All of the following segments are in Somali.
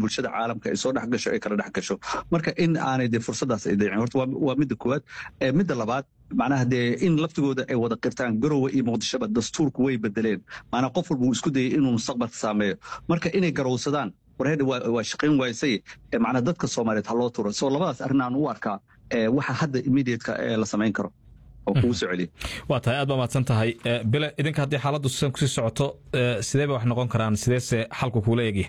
bulshada caalamka ay soo dhex gasho ay kala dhex gasho marka in aanay dee fursadaas ay dayicin horta waa midda koowaad midda labaad macnaha dee in laftigooda ay wada qirtaan garowe iyo muqdishoba dastuurku way bedeleen maanaa qof walba uu isku dayay inuu mustaqbalka saameeyo marka inay garowsadaan warheedha waa shaqayn waysay macnaa dadka soomaaliyeed ha loo turo soo labadaas arrin aan u arkaa waxa hadda immediateka la samayn karo oo kugu soo celiya waa tahay aad baa mahadsan tahay bile idinka haddii xaaladdu sidan kusii socoto sidee bay wax noqon karaan sideese xalku kuula egya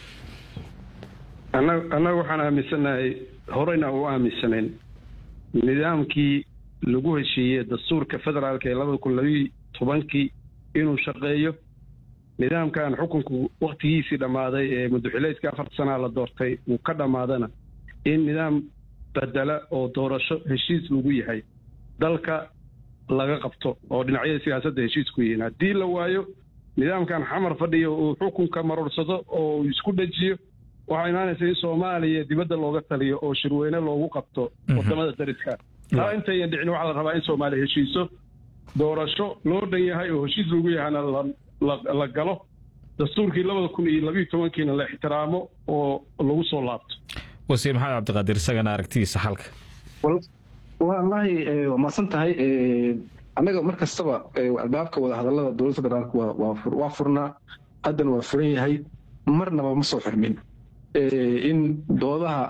annaga waxaan aaminsanahay horeyna u aaminsanayn nidaamkii lagu heshiiyey dastuurka federaalka ee labada kun labiyo tobankii inuu shaqeeyo nidaamkan xukunku waktigiisii dhammaaday ee madaxileedka afarta sanaa la doortay uu ka dhammaadana in nidaam bedela oo doorasho heshiis lagu yahay dalka laga qabto oo dhinacyada siyaasadda heshiis ku yihiin haddii la waayo nidaamkan xamar fadhiya uu xukunka maruursado oo isku dhajiyo waxaa imaanaysa in soomaaliya dibadda looga taliyo oo shirweyne loogu qabto wadamada dariska taa intayan dhicin waxaa la rabaa in soomaaliya heshiiso doorasho loo dhan yahay oo heshiis lagu yahayna la galo dastuurkii labada kun iyo labiyo tobankiina la ixtiraamo oo lagu soo laabto wasiir maxamed cabdiqaadir isagana aragtidiisa xalka wallaahi waa mahadsan tahay annaga mar kastaba albaabka wadahadallada dowladda federaalk waa furnaa haddana waa furan yahay marnaba ma soo xirmin in doodaha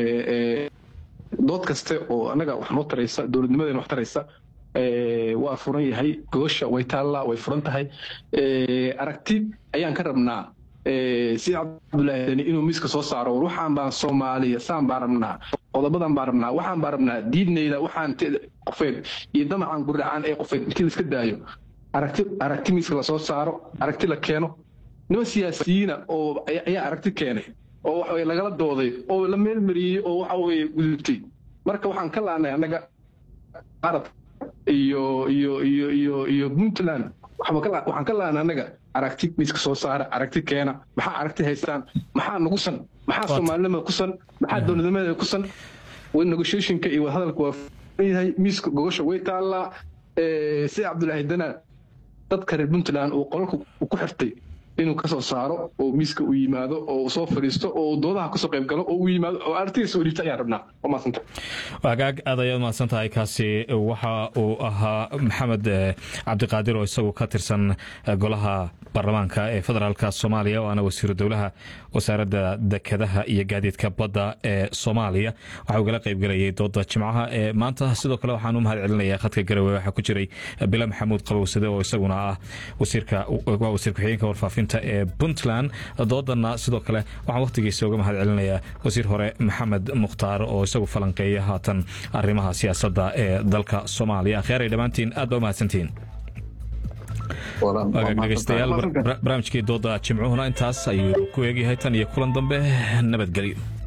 dood kaste oo annaga wax noo taraysa dowladnimadeena wax taraysa waa furan yahay goosha way taallaa way furan tahay aragti ayaan ka rabnaa sida cabdulaahi dani inuu miiska soo saaro war waxaan baan soomaaliya saan baan rabnaa qodobadan baan rabnaa waxaan baan rabnaa diidnayda waxaan qofeed iyo damacan gurdhacaan ee qofeed intii laiska daayo aragti aragti miiska lasoo saaro aragti la keeno niman siyaasiyiina oo ayaa aragti keenay oo waxa lagala dooday oo la meelmariyey oo waxa weye gudubtay marka waxaan ka laanay annaga arab iyo iyo iyo iyo iyo puntland waxaan ka laanay annaga aragti miiska soo saara aragti keena maxaa aragti haystaan maxaa nagu san maxaa soomaalinimada ku san maxaa dowladnimada ku san negotiationka iyo wadahadalka waa yahay miiska gogosha way taallaa sida cabdulaahi dana dadka reer puntland uu qolalka ku xirtay inuu ka soo saaro oo miiska u yimaado oo soo fadhiisto oo doodaha kasoo qayb galo oo u yimaado oo aragtidiisa u dhiibta ayaan rabnaa waa mahadsanta wagaag aad ayaad mahadsan tahay kaasi waxa uu ahaa maxamed cabdiqaadir oo isagu ka tirsan golaha baarlamaanka ee federaalka soomaaliya waana wasiiru dowlaha wasaaradda dekedaha iyo gaadiidka badda ee soomaaliya waxa ugala qaybgelayay dooda jimcaha ee maanta sidoo kale waxaan u mahad celinaya khadka garowe waxaa ku jiray bila maxamuud qabowsade oo isaguna ah wasiirka waa wasiir ku-xigeenka warfaafinta ee puntland doodana sidoo kale waxaan wakhtigiisa uga mahad celinayaa wasiir hore maxamed mukhtaar oo isagu falanqeeya haatan arrimaha siyaasadda ee dalka soomaaliya akhyaray dhammaantiin aad baa u mahadsantihiin dhegeystayaal barnaamijkii dooda jimcuhuna intaas ayuu ku eegyahay tan iyo kulan dambe nabadgelyo